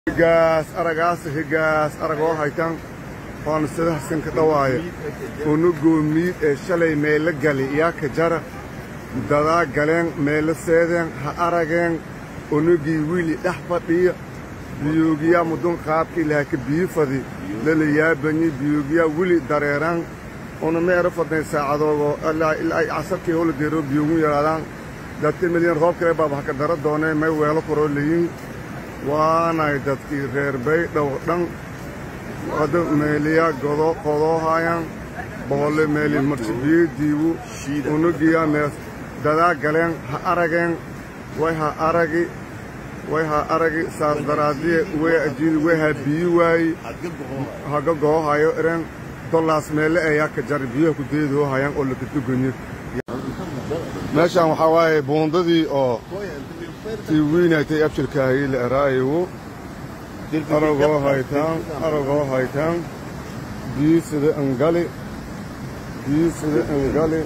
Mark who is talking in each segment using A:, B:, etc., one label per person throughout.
A: higaas aragaas higaas aragoo haytan waan sidahasin ka dhawaaya unugoo miid ee shalay meelo gali yaa ka jara dadaa galeen meelo seedeen ha arageen unugii wiili dhex fadhiya biyoogiyaa mudun qaabkii lahaa ka biyi fadi lala yaabanyi biyoogiyaa wili dareeraan una meero fadnay saacadoodoo ilaa ay casarkii hola deero biyoogu yaraadaan dadka milyan roob kale baaba haka dara doonee may weelo koroo leeyiin waanay dadkii reer baydhow dhan hadda meeliya godo qodoohayaan boholle meeli marsibiyo diibu unugiyaa mees dadaa galeen ha arageen way ha aragi way ha aragi saas daraadiye way ajiidi way ha biyi waayi haga goohayo eren dollaas meelle ayaa ka jari biyaha ku deedoohayaan oo lakaduganyo meeshaan waxaa waaye buundadii oo tii wiinaytay abshirkaahi la eraayiwu aragoo haytaan aragoo haytaan biyi sida angali biyi sida angali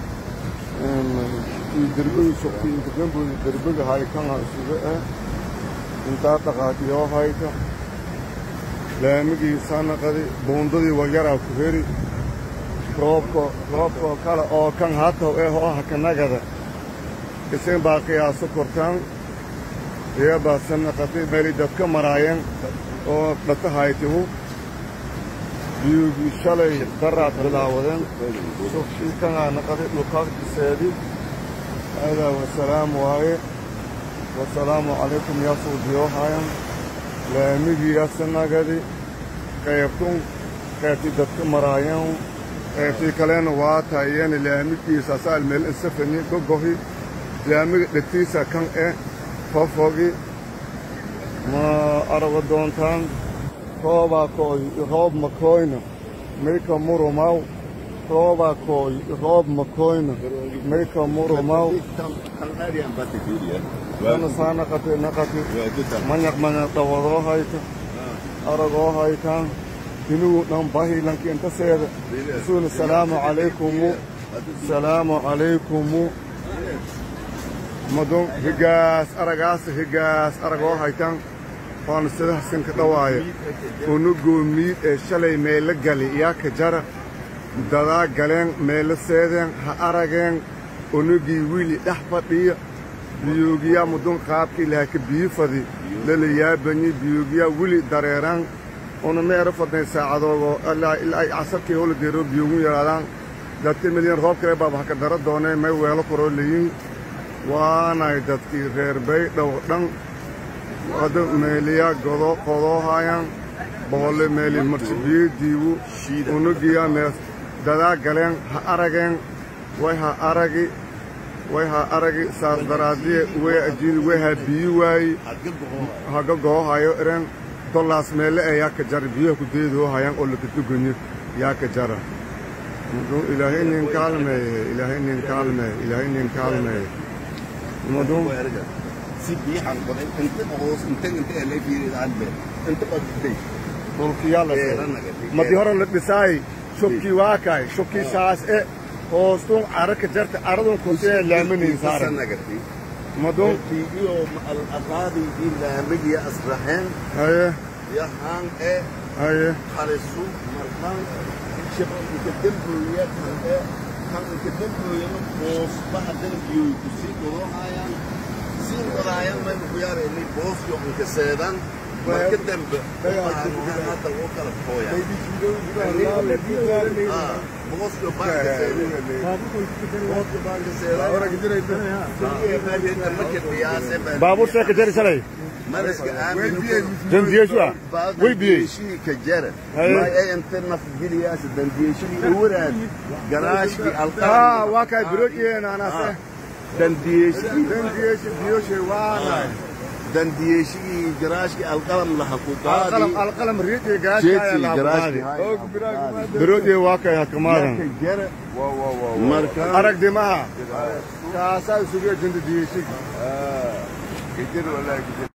A: tii derbiga shukti intagamboodi derbiga haykan isuga ah intaa dhaqaatiyoo hayta laamigii sanaqadi buundadii waryaraa ku heri roobko roobkoo kale oo kan hatow eh oo hakanagada isin baa qiyaaso kortaan iyabaa sanaqatay meeli dadka maraayeen oo dhata haytihu biyugii shalay daraad bilaawadeen sufkii kanaa naqaday dhulkaagtiseedi adaa wasalaam waaye wasalaamu calaykum yaa suudiyoohayan laamigii yasanagadi qaybtun qaybtii dadka maraayeen qaybtii kalena waa taayeen laamigiisa asaal meel insafani gogohi laamiga dhegtiisa kan eh fofogi ma arago doontaan roobaa kooy roob makoyna mayka murumaw roobaa kooy roob makoyna mayka murumaw kana saa naqati naqati manyaq manyaq dhawadoo hayta aragoo haytaan dinugu dhan bahi lanki inta seeda suuna salaamu calaykumu salaamu calaykumu madun higaas aragaas higaas aragoo haytan waan sidahasin ka dhawaaya unugoo miid ee shalay meelo gali yaa ka jara dadaa galeen meelo seedeen ha arageen unugii wiili dhex fadhiya biyoogiyaa mudun qaabkii lahaa ka biyi fadi lala yaabanyi biyoogiyaa wili dareeraan una meero fadnay saacadoodoo ilaa ay casarkii hola deero biyoogu yaraadaan dadka milyan roob kale baaba haka dara doonee may weelo koroo leeyiin waanay dadkii reer baydhow dhan hadda meeliya godo qodoohayaan boholle meeli marsibiyo diibu unugiyaa mees dadaa galeen ha arageen way ha aragi way ha aragi saas daraadiye way ajiidi way ha biyi waayi haga goohayo eren dollaas meelle ayaa ka jara biyaha ku deedoohayaan oo lakaduganyo yaa ka jara ilaahay nin kaalmeeye ilaahay nin kaalmeeye ilaahay nin kaalmeeye madun
B: si biixan qoday inta hoos inta inta elay fiiridaan be inta qadday
A: dhulkiyaa la madi hore la dhisaay shubkii waa kaay shubkii saas e hoostun cara ka jarta caradun kuntee laamanayn saaran
B: sanagati
A: madun
B: iyo al aqaadi di laamiga asraxeen
A: haye
B: yahan e
A: haye
B: khalisu markan shabab ka dambuya kan e kan ka dambuya hoos baxdan biyo ku sii qorayaan sii qorayaan ma ku yaar inay boos yo ka seedan marka dambe hadda wuu kala fooya boos yo baa ka seedan
A: baabuur see ka jari shalay
B: maraska aamin
A: dandiyeshuwa way biyey
B: dandiyeshii ka jara
A: Haye.
B: ma ay inta nafgeliyaas dandiyeshii uwaraad garaashkii
A: aa
B: alqaran
A: waa kaay biroodhiyeena anase
B: dandiyeshii
A: dandiyeshi biyoshe waanay
B: dandiyeshii garaashkii alqalam laha ku
A: alqalam
B: qaadi
A: alqalam riiqii
B: jeedkii
A: gaashkaaya
B: garaashkii
A: biroodhii waa kaay hakamaadan
B: jara marka
A: aragdi maha kaasaa isugu ejinta diyeshigi